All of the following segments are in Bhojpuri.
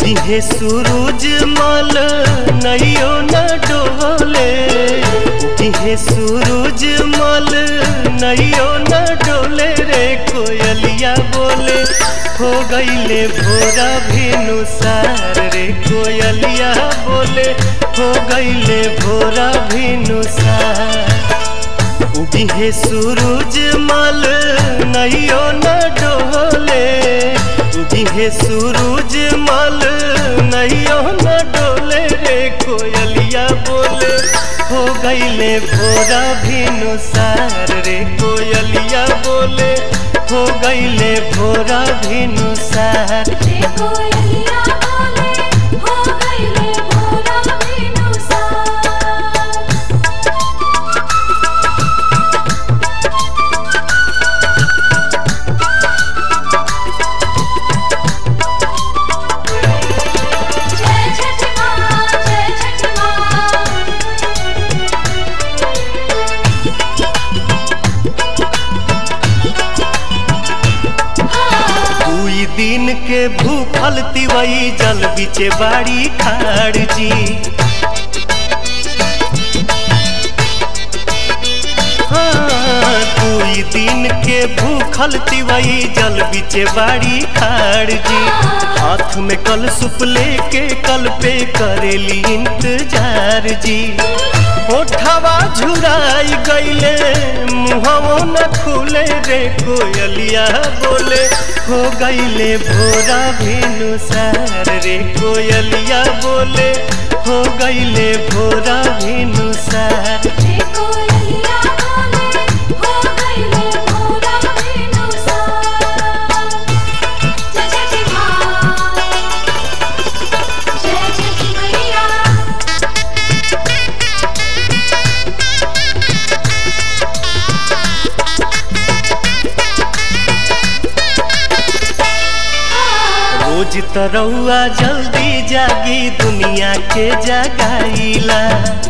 उगिहे सूरज मल नैयो न डोले उगिहे सूरज मल नैयो न डोले रे कोयलिया बोले हो गईले भोरा भेनु सार रे कोयलिया बोले हो गईले भोरा भेनु सार उगिहे सूरज मल नैयो न डोले उगिहे सूरज मल नैयो न डोले रे कोयलिया बोले हो गईले भोरा भिनु सार रे कोयलिया बोले हो गईले भोरा भिनु सार रे कोयलिया बोले हो गईले भोरा बिनुसार जय छठ माँ जय छठ माँ दुई दिन के भूखल तिवई जल बिचे बाड़ी खाड़ जी हाँ, दुई दिन के भूखल तिवई जल बिचे बाड़ी खाड़ जी हाथ में कल सुप लेके कल पे करेली इंतजार जी ओठवा झुराई गईले मुहवो न खुले रे कोयलिया बोले हो गईले भोरा भेनु सार रे कोयलिया बोले हो गईले भोरा भेनु सार रे कोयलिया बोले हो गईले भोरा बिनुसार जय छठ माँ जय छठ मैया रोज तरौआ जल्दी जागी दुनिया के जगाईला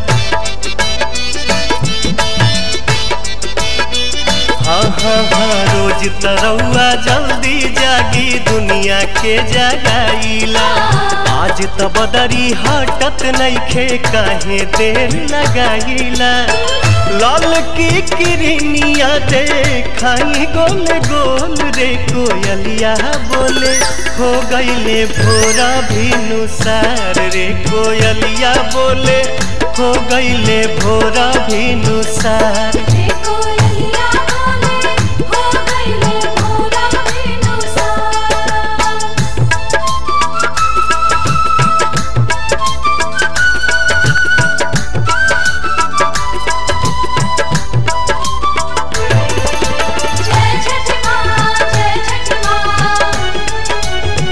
हाँ हाँ हाँ रोज तरौआ जल्दी जागी दुनिया के जगाईला आज त बदरी हटत नइखे काहे देर लगाईला लाल की किरनिया देखाई गोल गोल रे कोयलिया बोले हो गईले भोरा भिनु सार रे कोयलिया बोले हो गईले भोरा भिनु सार रे कोयलिया बोले हो गईले भोरा बिनुसार जय छठ माँ जय छठ माँ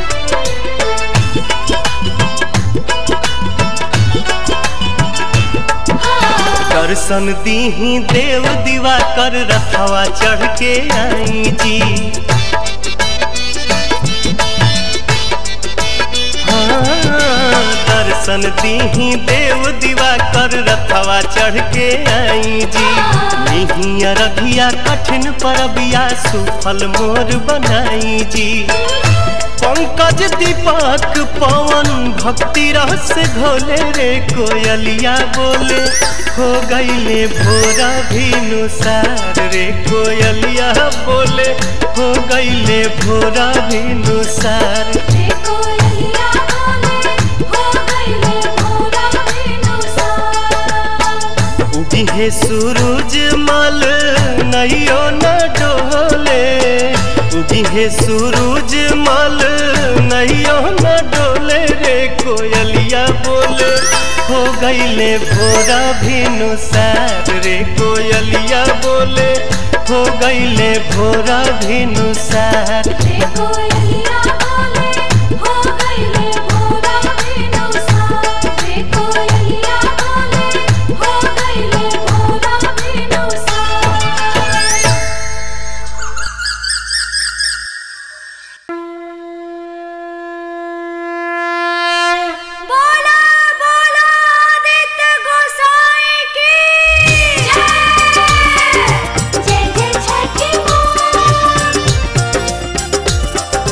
दर्शन दीही देव दीवा कर रथवा चढ़ के आई जी हाँ, दर्शन दीही देव दीवा कर रथवा चढ़ के आई जी नहीं रधिया कठिन परबिया सुफल मोर बनाई जी पंकज दीपक पवन भक्ति रस घोले रे कोयलिया बोले हो गईले भोरा भिनु सार रे कोयलिया बोले हो गईले भोरा भिनु सार रे कोयलिया बोले हो गईले भोरा बिनुसार उगिहे सूरज मल नैयो न डोले उगिहे सूरज मल नैयो न डोले रे कोयलिया बोले हो गईले भोरा भिनु सार रे कोयलिया बोले हो गईले भोरा भिनु सार रे कोयलिया बोले हो गईले भोरा बिनुसार रे कोयलिया बोले हो गईले भोरा बिनुसार बोला बोला आदित्य गोसाई की जय जय जय छठी माँ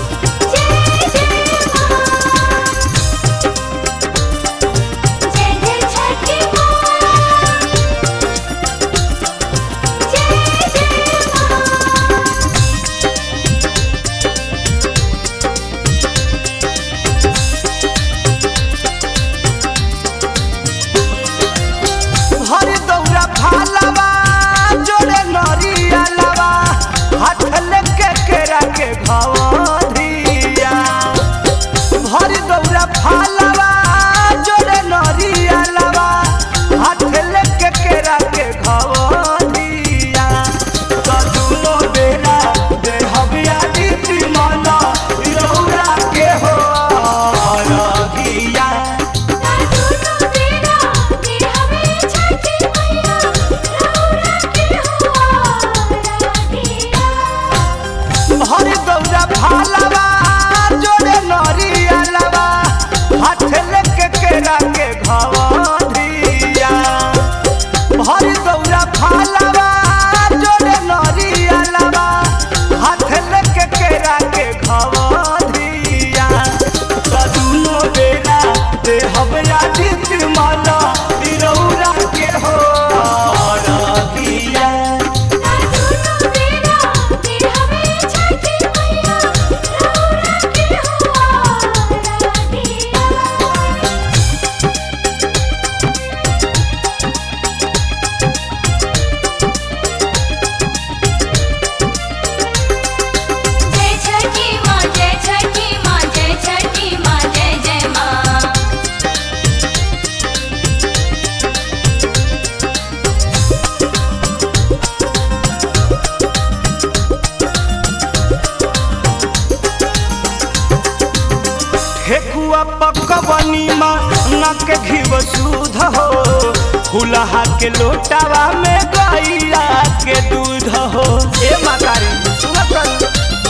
ठेकुआ पकवनी माँ नक घीव सूध हो फुलहा के लोटावा में गैया के दूध हो ए मातारी सुनत रही।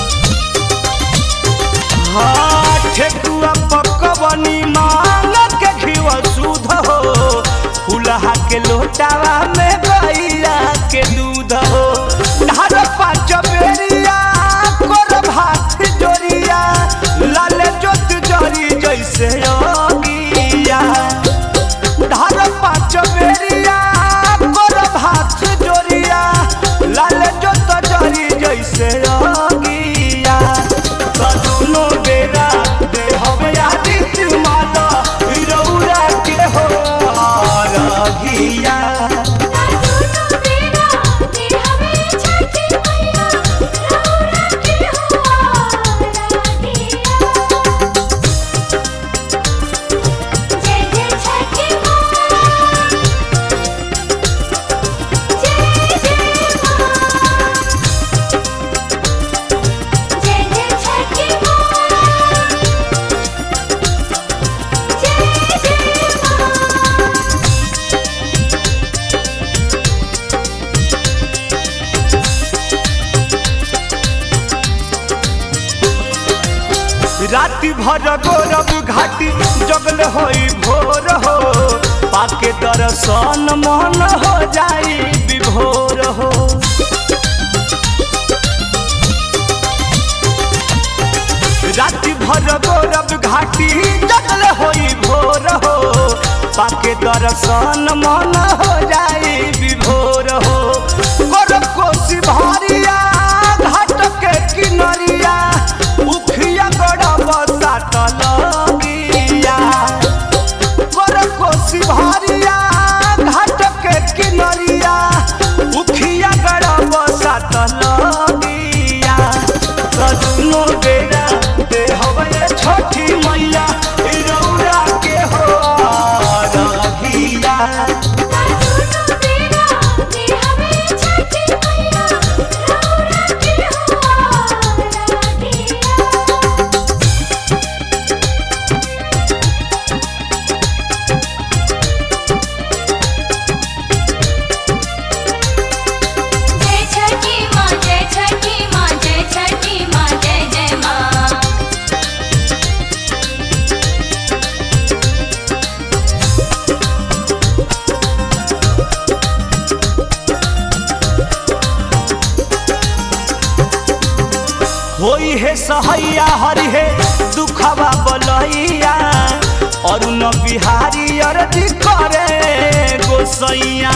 हाँ ठेकुआ पकवनी माँ नक घीव सूध हो फुलहा के लोटावा में गैया के दूध हो धार पाँच बेरिया कर भात जोरिया लाल जोत जरी जैसे योगिया धार पाँच बेरिया कर भात जोरिया लाल जोत जरी जैसे योगिया कदुनो बेरा दे हवे आदित माला रौरा के हो रघिया दोनों बेरा दे हमें छठी मैया रौरा के हुआ राधिया जय जय छठी माँ जय जय माँ जय जय छठी माँ जय जय माँ राति भर गौरव घाटी जगल होई भोर हो पाके दर्शन मन हो जाई विभोर हो राति भर गौरव घाटी जगल होई भोर हो पाके दर्शन मन हो जाई विभोर हो गौरव कोसी भारिया घाट के किनरिया उखिया गड़ब सात लगिया गौरव कोसी भारिया घाट के किनरिया उखिया गड़ब सात लगिया कदुनो बेरा दे हवे छोटी मैया रौरा के हो रघिया दोनों बेरा दे हमें छठी मैया रौरा के हुआ राधिया जय छठी माँ जय छठी माँ जय छठी माँ जय जय माँ होई है सहैया हरि है दुखवा बलैया और न बिहारी अरजी करे गोसैया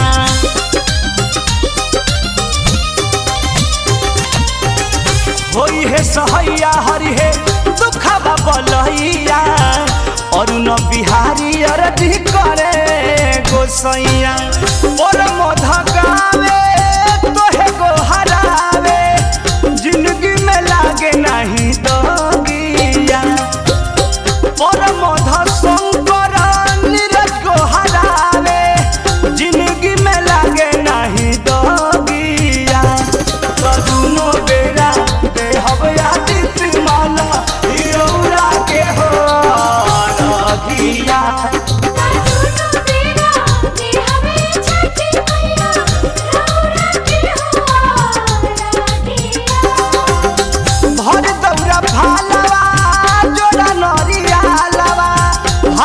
होई है सहैया हरि है दुखवा बलैया और न बिहारी अरजी करे गोसैया और मोध गावे तोहे गो हरावे जिंदगी में लागे नहीं दोगिया परमोध शंकर नीरज को हरावे जिंदगी में लागे नहीं दोगिया कदुनो बेरा दे हवे आदित्य माला रौरा के हो रघिया दोनों बेरा दे हमें छठी मैया रौरा के हुआ राधिया भर दौरा भालवा जोड़ा नरिया लवा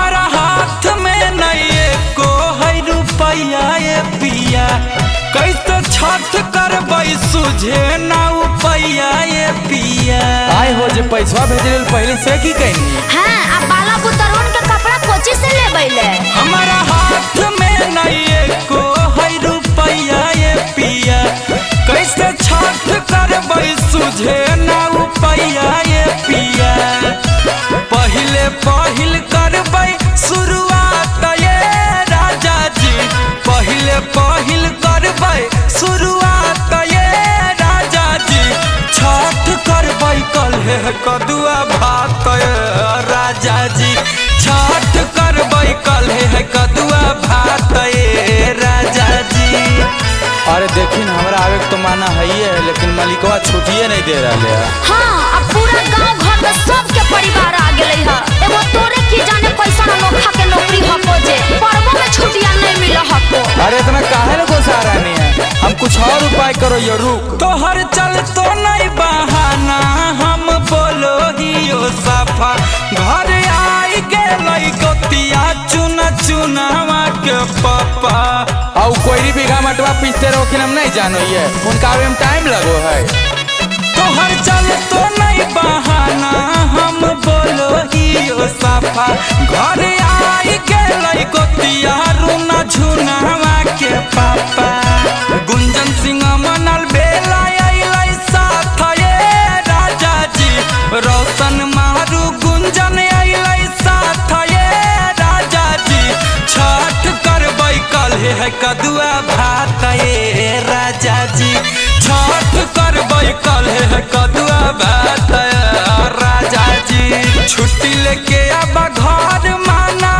हमारा हाथ में नहीं को है रुपया ये पिया कैसे छठ करबै सुझे ना उपैया ये पिया आए हो जे पैसा भेजल पहले से की कहनी हाँ अब बाला बुतरून के कपड़ा कोची से ले बैले हमारा हाथ में नहीं को है रुपया ये पिया कैसे छठ करबै सुझे ना उपैया ये पिया पहिले पहिल करबै शुरुआत ये राजा जी पहिले पहिल करबै शुरुआत ये राजा जी छठ करबै कल्हे कदुआ भात ये राजा जी छठ करबै कल्हे कदुआ भात ये राजा जी अरे देखी न हमरा आवे के तो माना है है लेकिन मालिकवा छुट्टिए नहीं दे रहा है हाँ अब पूरा गांव घर में सबके परिवार आ गेले है एगो तोरे की जाने कैसा अनोखा के नौकरी हको जे पर्वो में छुट्टियां नहीं मिल हको अरे इतना काहे न गोसा रानी है हम कुछ और उपाय करो ये रुक तोहर चल तो नहीं बहाना हम बोलो हियो सफा घर आई गेलै गोतिया चुना चुनावा के पापा और कोई बीघा मटवा पीसते रहो कि हम नहीं जानो ये उनका आवे में टाइम लगो है तोहर चल तो नहीं बहाना हम बोलो हियो सफा घर आई गेलै गोतिया रुना झुनावा के पापा गुंजन सिंह मनल बेला अइलै साथ ये राजा जी रोशन मारू गुंजन अइलै साथ ये राजा जी छठ करबै कल्हे है कदुआ भात ये राजा जी छठ करबै कल्हे है कदुआ भात ये राजा जी छुट्टी लेके अब घर माना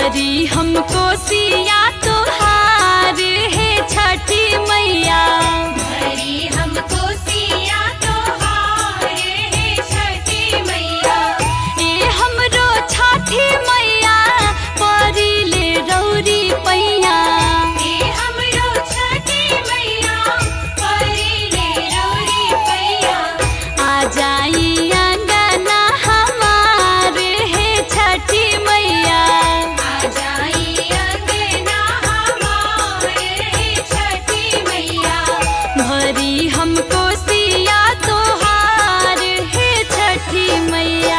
भरी हमको सिया तोहार है छठी मैया हरी हमको सिया तोहार है छठी मैया ए हमरो छठी मैया परी ले रौरी पैया हे हमरो छठी मैया परी ले रौरी पैया आ जाई अंगना हमार है छठी मैया आ जाई अंगना हमारे हे छठी मैया भरी हमको सिया तोहार है छठी मैया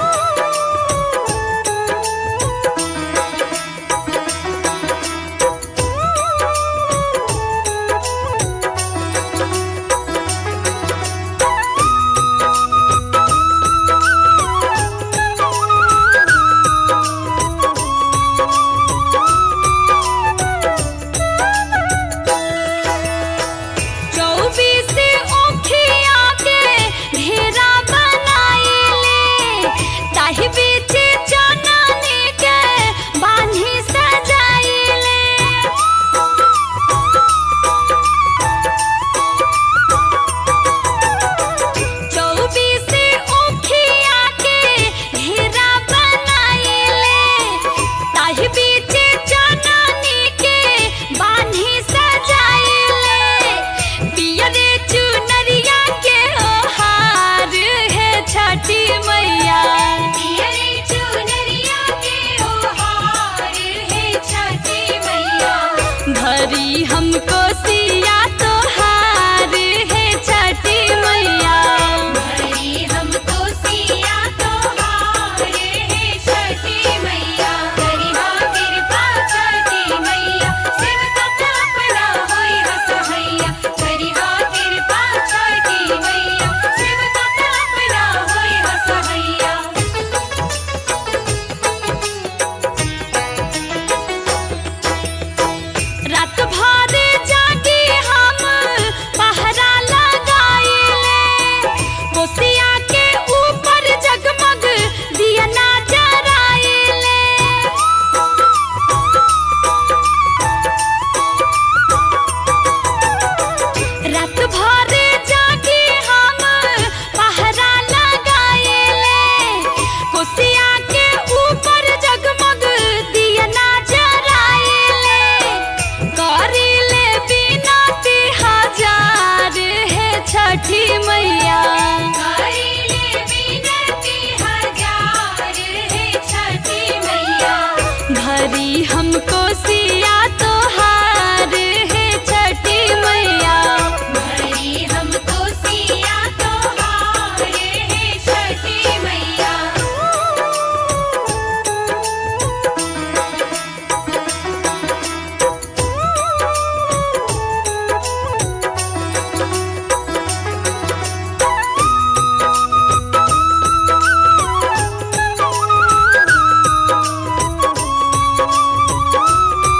चौबीस ओखिया के घेरा बनाइले ताहि बीच चननी के बान्ही सजाइले चौबीस ओखिया के घेरा बनाइले ताहि बीच चननी के बान्ही सजाइले पियरे चुनरिया के ओहार है छठी मैया पियरे चुनरिया के ओहार हे छठी मैया भरी हमको सिया तोहार है छठी मैया हरी हमको सिया तोहार हे छठी मैया करिहा कृपा छठी मैया सेवका अपना होई हसहैया करिहा कृपा छठी मैया सेवका अपना होई हसहैया रात भर जागी हम पहरा लगाइले कोसिया के ऊपर जगमग दिया ना जराइले रात भर जागी हम पहरा लगाइले कोसिया के ऊपर जगमग दिया ना जराइले करिले बिनती हजार है छठी मैया करिले बिनती हजार हे छठी मैया भरी हमको सिया तोहार है छठी मैया हरी हमको सिया तोहार हे छठी मैया भरी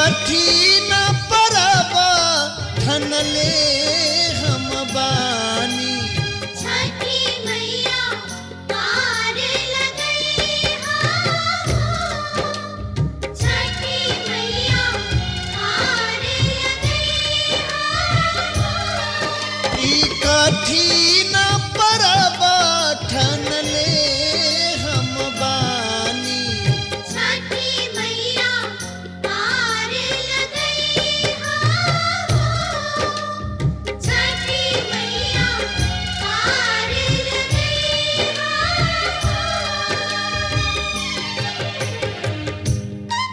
कठिन परब ठनले हम बानी छठी मैया पार लगई हो छठी मैया पार लगई हो ई कठिन परब ठनले हम बानी छठी मैया पार लगई हो छठी मैया पार लगई हो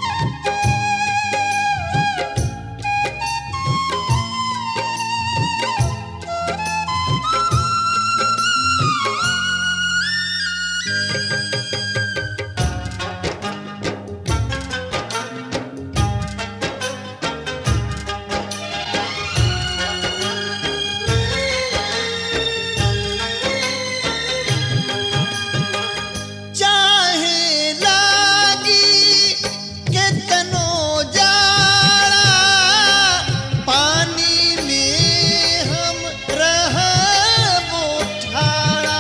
चाहे लागी केतनो जाड़ा पानी में हम रहबो ठाड़ा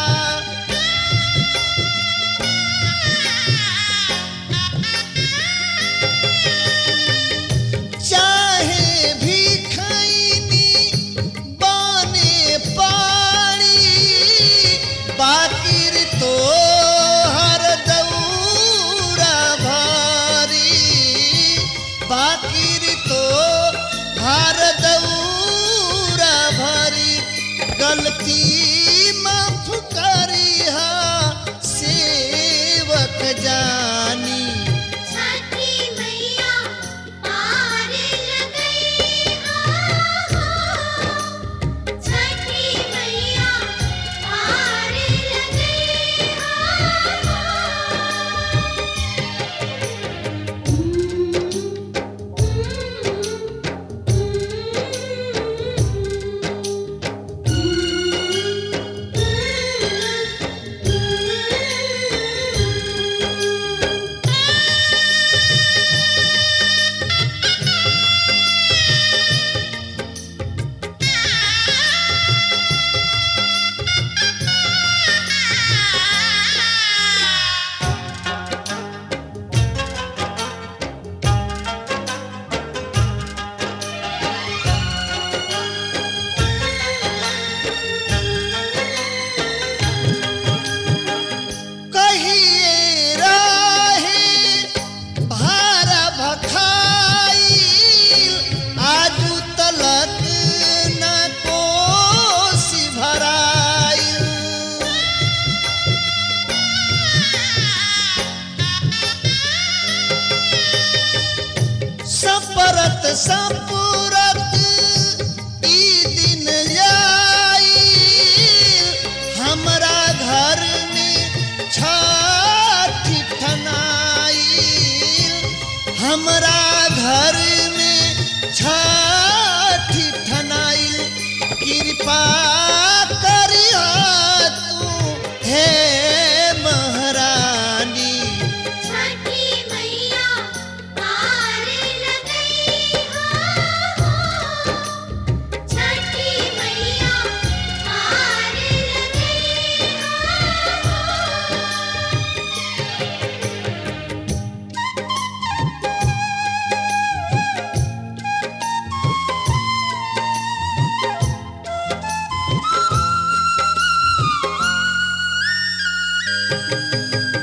चाहे भी खैनी बने पानी बाकिर तो हर दौरा भारी बाकिर तो हर दौरा भरी गलती माफ करिहा सेवक जानी छठी मैया पार लगई हो छठी मैया पार लगई कहिए राहे भारा भखाई आजू तलक न कोसी भराई सपरत सपुरत ई दिन आई हमरा घर में छठी ठनाई हमरा घर में छठी ठनाइल कृपा करिया तू हे महारानी छठी मैया पार लगई हो छठी मैया पार लगई हो